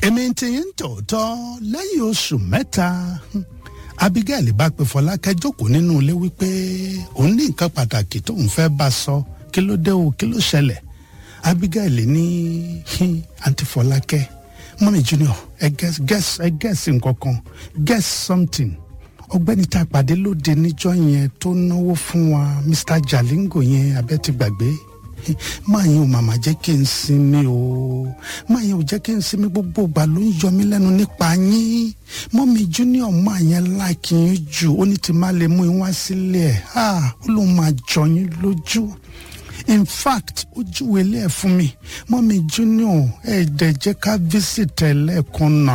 èmi ti ń tòótọ́ lẹ́yìn oṣù mẹ́ta abigail bá pe fọlákẹ́ jókòó nínú ilé wípé òun ní nǹkan pàtàkì tóun fẹ́ bá sọ kí ló dé o kí ló ṣẹlẹ̀ abigail ní àǹtí fọlákẹ́ mọ́mí junior ẹ guess guess ẹ guess nǹkan kan guess something ọgbẹ́ni tá a pàdé lóde níjọ́ yẹn tó náwó fún wa mr jalingo yẹn abẹ́ ti gbàgbé máa yẹn ò màmá jẹ́ kí n sinmi o máa yẹn ò jẹ́ kí n sinmi gbogbo ìgbà ló ń yọ mí lẹ́nu nípa yín mọ́mí junior máa yẹn láìkí yín jù ó ní ti máa lè mú yín wá sílé ẹ̀ ó lóun máa jọ yín lójú in fact ó júwèé lé ẹ̀ fún mi mọ́mí junior ẹ̀ dẹ̀ jẹ́ ká visit ẹ̀ lẹ́ẹ̀kan náà.